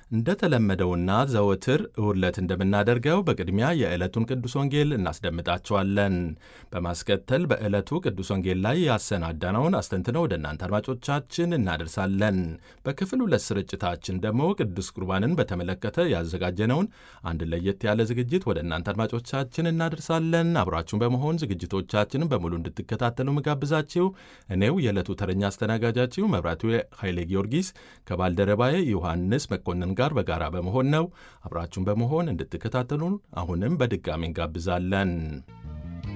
እንደተለመደውና ዘወትር እሁድ ዕለት እንደምናደርገው በቅድሚያ የዕለቱን ቅዱስ ወንጌል እናስደምጣችኋለን። በማስከተል በዕለቱ ቅዱስ ወንጌል ላይ ያሰናዳነውን አስተንትነው ወደ እናንተ አድማጮቻችን እናደርሳለን። በክፍል ሁለት ስርጭታችን ደግሞ ቅዱስ ቁርባንን በተመለከተ ያዘጋጀነውን አንድ ለየት ያለ ዝግጅት ወደ እናንተ አድማጮቻችን እናደርሳለን። አብራችሁን በመሆን ዝግጅቶቻችንን በሙሉ እንድትከታተሉ ምጋብዛችሁ እኔው የዕለቱ ተረኛ አስተናጋጃችሁ መብራቱ ኃይሌ ጊዮርጊስ ከባልደረባዬ ዮሐንስ መኮንን ጋር በጋራ በመሆን ነው። አብራችሁን በመሆን እንድትከታተሉን አሁንም በድጋሚ እንጋብዛለን።